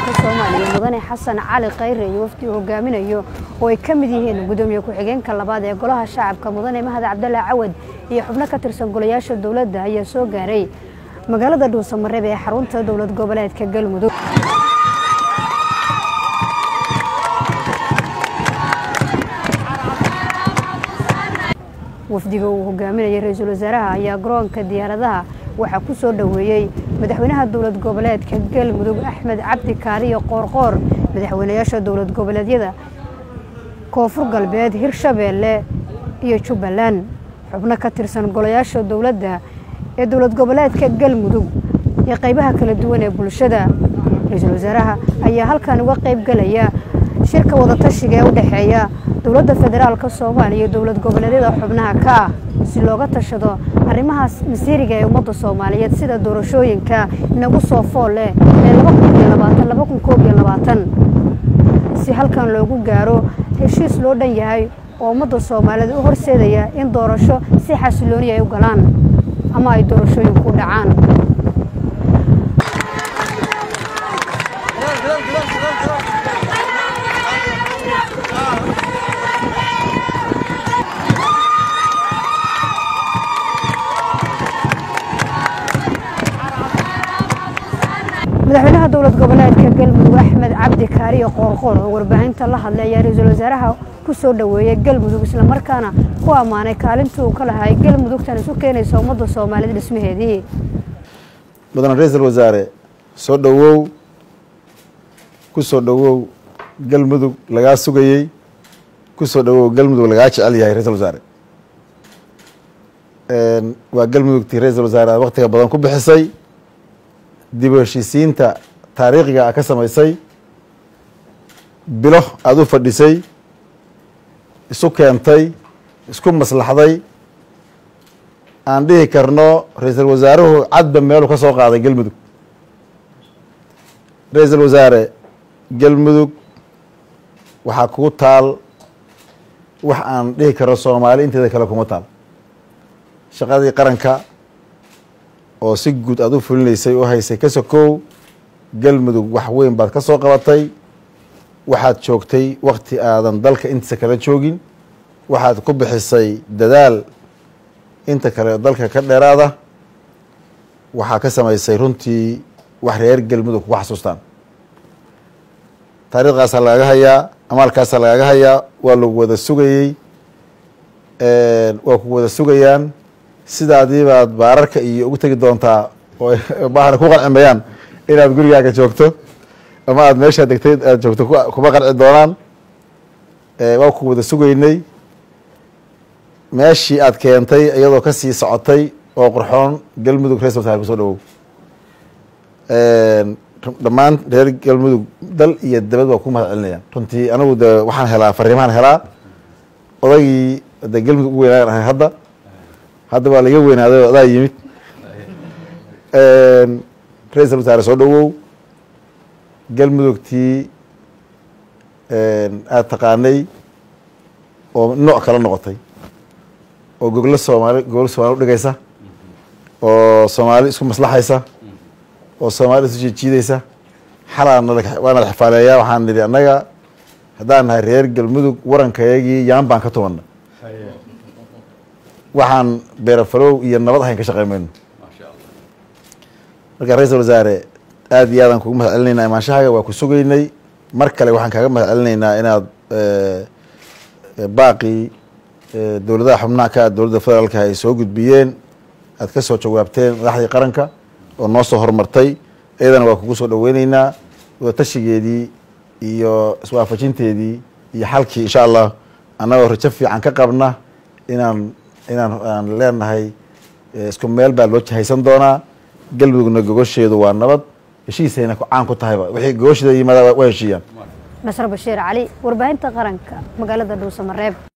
federaalka soomaaliya mudane xasan cali khayre iyo wafdi uu hogaaminayo oo ay ka mid yihiin gudoomiye ku-xigeenka labaad ee golaha shacabka mudane mahad cabdallah cawad iyo xubno ka tirsan golayaasha dowladda ayaa soo gaaray magaalada dhuusamareeb ee xarunta dowlad goboleedka galmudug wafdiga uu hogaaminayay ra-iisul wasaaraha ayaa garoonka diyaaradaha waxaa ku soo dhoweeyey madaxweynaha dowlad goboleedka galmudug axmed cabdi kaaliyo qoorqoor madaxweynayaasha dowlad goboleedyada koonfur galbeed hirshabeelle iyo jubbaland xubno ka tirsan golayaasha dowladda ee dowlad goboleedka galmudug iyo qaybaha kala duwan ee bulshada ra-iisul wasaaraha ayaa halkan uga qayb galaya shirka wadatashiga ee u dhexeeya dowladda federaalka soomaaliya iyo dowlad goboleedyada xubnaha ka ah si looga tashado arrimahaas masiiriga ee ummadda soomaaliyeed sida doorashooyinka inagu soo fool leh ee si halkan loogu gaaro heshiis loo dhan yahay oo ummadda soomaaliyeed u horseedaya in doorasho si xasilooni ay u galaan ama ay doorashooyinku u dhacaan madaxweynaha dowlad goboleedka galmudug axmed cabdi kaariyo qoorqoor oo warbaahinta la hadlay ayaa ra-iisul wasaaraha ku soo dhoweeyey galmudug islamarkaana ku ammaanay kaalintii uu ka lahay galmudugtan isu keenaysa ummadda soomaaliyeed dhismaheedii mudane ra-iisul wasaare soo dhowow ku soo dhowow galmudug lagaa sugayey ku soo dhowow galmudug lagaa jecel yahay ra-isul wasaare waa galmudugtii ra-iisul wasaare aad waktiga badan ku bixisay dib u heshiisiinta taariikhiga a ka samaysay bilo aada u fadhisay isu keentay isku maslaxday aan dhihi karno ra-iisul wasaaruhu cadba meelu ka soo qaaday galmudug ra-iisul wasaare galmudug waxaa kugu taal wax aan dhihi karno soomaali inteeda kale kuma taal shaqadii qaranka oo si guud aada u fulinaysay u haysay ka sokow galmudug wax weyn baad ka soo qabatay waxaad joogtay wakti aadan dalka intiisa kala joogin waxaad ku bixisay dadaal inta kale dalka ka dheeraada waxaa ka samaysay runtii wax reer galmudug kugu xasuustaan taariikhdaasaa lagaga hayaa amaalkaasaa lagaga hayaa waa lagu wada sugayey waa ku wada sugayaan sidaadii baad baararka iyo ugu tegi doontaa oo baahna ku qancimayaan inaad gurigaaga joogto ama aada meeshaa degtay aad joogto kuma qanci doonaan waa ku wada sugaynay meeshii aad keentay iyadoo kasii socotay oo qurxoon galmudug ra-isul wasaare kusoo dhawow dhammaan reer galmudug dal iyo dabad waa ku mahad celinayaan runtii anigu de waxaan helaa fariimahan helaa odaygii de galmudug ugu weynaan ahay hadda hadda waa laga weynaaday oo adaa yimid ra-iisul wasaare soo dhowow galmudugtii aada taqaanay oo nooc kala noqotay oo goglo soomaali goglo soomali udhigaysa oo soomaali isku maslaxaysa oo soomaali isu jiijiidaysa xalaa waa nala xifaaleeyaa waxaan nidhi annaga haddaan nahay reer galmudug warankayagii yaan baan ka tumanna waxaan beerafalow iyo nabad ahayn ka shaqey mayno marka ra-iisul wasaare aada iyo aadaan kugu mahad celinaynaa imaanshahaga waa ku sugaynay mar kale waxaan kaaga mahad celinaynaa inaad baaqii dowladaha xubnaha ka dowladda federaalka ay soo gudbiyeen aad ka soo jawaabteen madaxdii qaranka oo noo soo horumartay iyadana waa kugu soo dhoweyneynaa wadatashigeedii iyo iswaafajinteedii iyo xalkii insha allah annagoo rajo fiican ka qabna inaan inaan aan leenahay isku meel baa loo jahaysan doonaa galmudugna gogosheedu waa nabad heshiisayna caan ku tahayba wixii gogosheeda yimaada waa heshiiyaan nasr bashiir cali warbaahinta qaranka magaalada dhuusamareeb